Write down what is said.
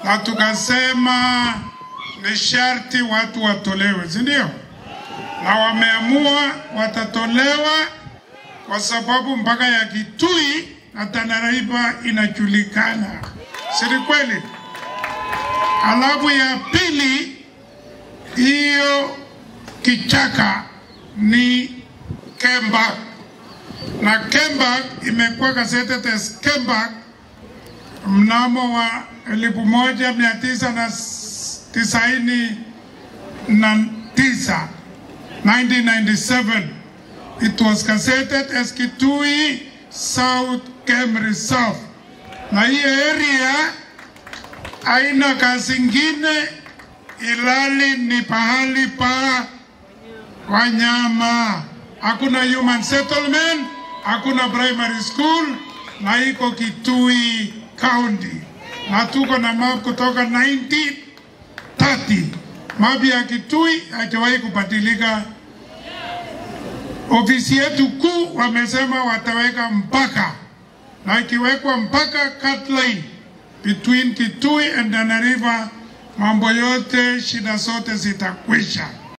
na tukasema ni sharti watu watolewe, si ndio? Na wameamua watatolewa kwa sababu mpaka ya Kitui na Tanariva inajulikana, si ni kweli? Alafu ya pili, hiyo kichaka ni Kemba na Kemba imekuwa gazetted as Kemba mnamo wa elfu moja mia tisa na tisaini na tisa 1997 it was gazetted as Kitui South Kem Reserve, na hii area haina kazi ingine ilali ni pahali pa wanyama, hakuna human settlement, hakuna primary school na iko Kitui County, na tuko na map kutoka 1930 map ya Kitui hajawahi kubadilika. Ofisi yetu kuu wamesema wataweka mpaka, na ikiwekwa mpaka cut line between Kitui and Tana River, mambo yote shida zote zitakwisha.